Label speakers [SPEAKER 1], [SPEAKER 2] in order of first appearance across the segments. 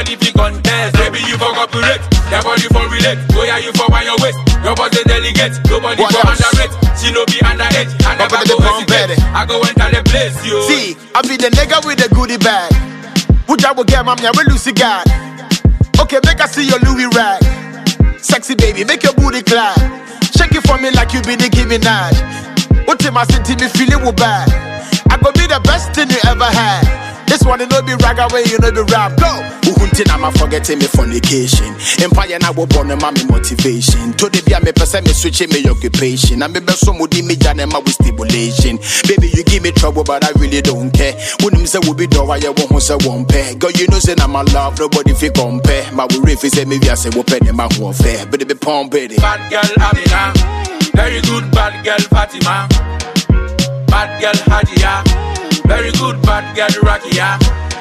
[SPEAKER 1] nobody fi contest. Baby, you for cooperate, your body for relate. Oh yeah, you for wine your waist, your body delegate. Nobody
[SPEAKER 2] What
[SPEAKER 1] for
[SPEAKER 2] else?
[SPEAKER 1] underrate. She no be underage, I never
[SPEAKER 2] Up in the
[SPEAKER 1] go
[SPEAKER 2] pump,
[SPEAKER 1] hesitate.
[SPEAKER 2] baby.
[SPEAKER 1] I go enter the place, yo.
[SPEAKER 2] See, I be the nigga with the goodie bag. Would I will get mommy, I will Lucy God. Okay, make I see your Louis rag. Sexy baby, make your booty clap. Shake it for me like you be Nicki Minaj. What in my city, me feel it will bad. I go be the best thing you ever had. This one, it no be rag away, you know be rap. Go! Uhunti na ma forgetting me fornication. Empire na wo born ma me motivation. To the be me person me switching me occupation. And me be so mudi me jane ma with stimulation. Baby, you give me trouble, but I really don't care. When him say we be do why you won't say one pair. Girl, you know say na my love, nobody fi compare. My we reef say me we say we penny my one fair. But it be pump baby.
[SPEAKER 1] Bad girl Amina, very good bad girl Fatima. Bad girl Hadia, very good bad girl Rakia.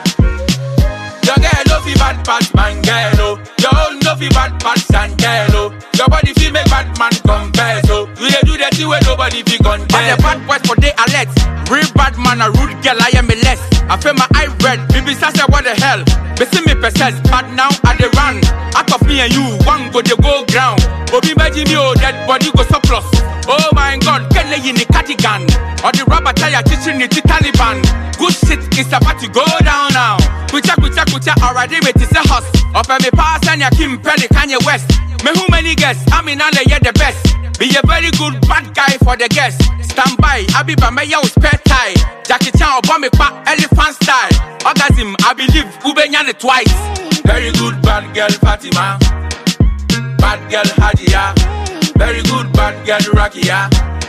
[SPEAKER 1] Your girl no fi bad pass man girl oh. Your own no fi bad pass and girl oh. Your body fi make bad man confess oh. You dey do the thing where nobody fi
[SPEAKER 3] But the
[SPEAKER 1] contest.
[SPEAKER 3] bad boys for they alert. Real bad man, a rude girl, I am a less. I feel my eye red. Baby, I say what the hell? They see me possess, but now I they run. Out of me and you, one go they go ground. Obi Beji me oh, dead body go surplus. Oh my God, can they in the cardigan? Or the rubber tire teaching it to Taliban. Good shit is about to go down now. Kucha kucha kucha already with is a house. Up and me pass and ya Kim Pelly Kanye West. Me who many guests? I mean, I yeah the best. Be a very good bad guy for the guests. Stand by, I be by my yo spare tie. Jackie Chan or bomb pa elephant style. Orgasm, I believe Ubenya it twice.
[SPEAKER 1] Very good bad girl Fatima. Bad girl Hadia. Very good bad girl Rakia.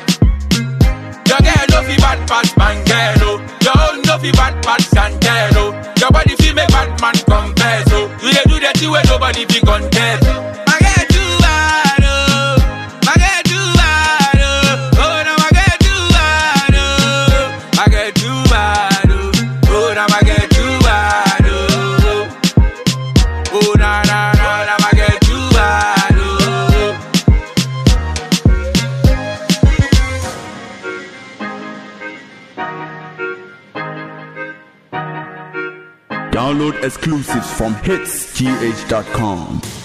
[SPEAKER 1] Your girl no fi bad pass man girl oh. Your own no fi bad pass and girl oh. Your body fi make bad man confess oh. You dey do the thing where nobody fi contest. My girl too bad oh. My girl too bad oh. Oh no my girl too bad oh. My girl too bad oh. Oh no my girl too bad oh. Oh na na na na my girl too bad oh.
[SPEAKER 4] Download exclusives from hitsgh.com.